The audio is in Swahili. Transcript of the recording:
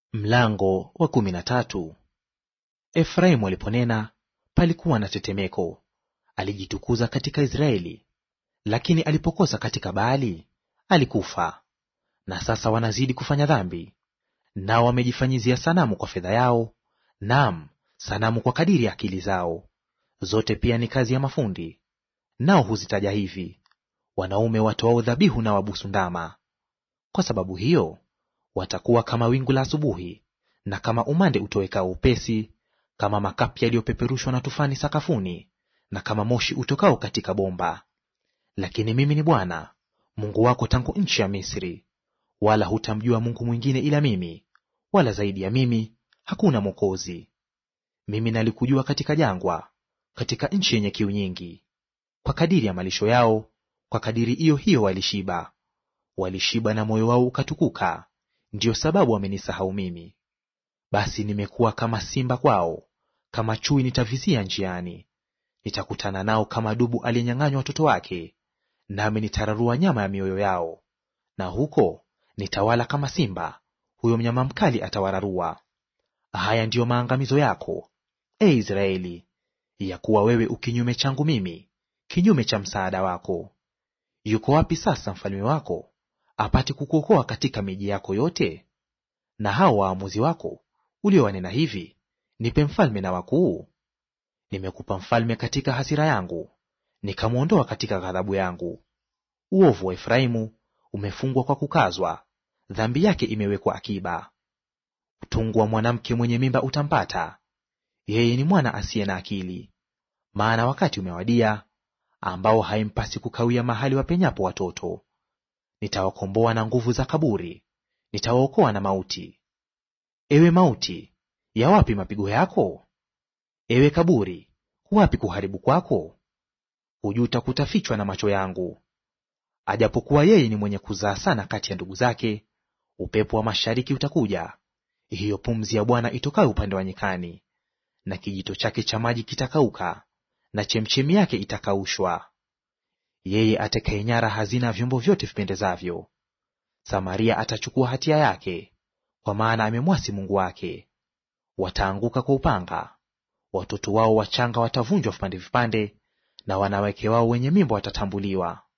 Mlango wa kumi na tatu. Efraimu aliponena palikuwa na tetemeko, alijitukuza katika Israeli, lakini alipokosa katika Baali alikufa. Na sasa wanazidi kufanya dhambi, nao wamejifanyizia sanamu kwa fedha yao, naam, sanamu kwa kadiri ya akili zao. Zote pia ni kazi ya mafundi, nao huzitaja hivi, wanaume watoao dhabihu na wabusu ndama. Kwa sababu hiyo watakuwa kama wingu la asubuhi, na kama umande utowekao upesi, kama makapi yaliyopeperushwa na tufani sakafuni, na kama moshi utokao katika bomba. Lakini mimi ni Bwana Mungu wako tangu nchi ya Misri, wala hutamjua Mungu mwingine ila mimi, wala zaidi ya mimi hakuna Mwokozi. Mimi nalikujua katika jangwa, katika nchi yenye kiu nyingi. Kwa kadiri ya malisho yao, kwa kadiri iyo hiyo walishiba. Walishiba na moyo wao ukatukuka, ndiyo sababu wamenisahau mimi. Basi nimekuwa kama simba kwao, kama chui nitavizia njiani. Nitakutana nao kama dubu aliyenyang'anywa watoto wake, nami nitararua nyama ya mioyo yao. Na huko nitawala kama simba, huyo mnyama mkali atawararua. Haya ndiyo maangamizo yako, e Israeli, ya kuwa wewe ukinyume changu mimi, kinyume cha msaada wako. Yuko wapi sasa mfalme wako apate kukuokoa katika miji yako yote? Na hao waamuzi wako uliowanena hivi, nipe mfalme na wakuu? Nimekupa mfalme katika hasira yangu, nikamwondoa katika ghadhabu yangu. Uovu wa Efraimu umefungwa kwa kukazwa, dhambi yake imewekwa akiba. Utungu wa mwanamke mwenye mimba utampata, yeye ni mwana asiye na akili. Maana wakati umewadia ambao haimpasi kukawia mahali wapenyapo watoto. Nitawakomboa na nguvu za kaburi, nitawaokoa na mauti. Ewe mauti, ya wapi mapigo yako? Ewe kaburi, wapi kuharibu kwako? Kujuta kutafichwa na macho yangu. Ajapokuwa yeye ni mwenye kuzaa sana kati ya ndugu zake, upepo wa mashariki utakuja, hiyo pumzi ya Bwana itokayo upande wa nyikani, na kijito chake cha maji kitakauka, na chemchemi yake itakaushwa. Yeye atakayenyara hazina ya vyombo vyote vipendezavyo. Samaria atachukua hatia yake, kwa maana amemwasi Mungu wake. Wataanguka kwa upanga, watoto wao wachanga watavunjwa vipande vipande, na wanawake wao wenye mimba watatambuliwa.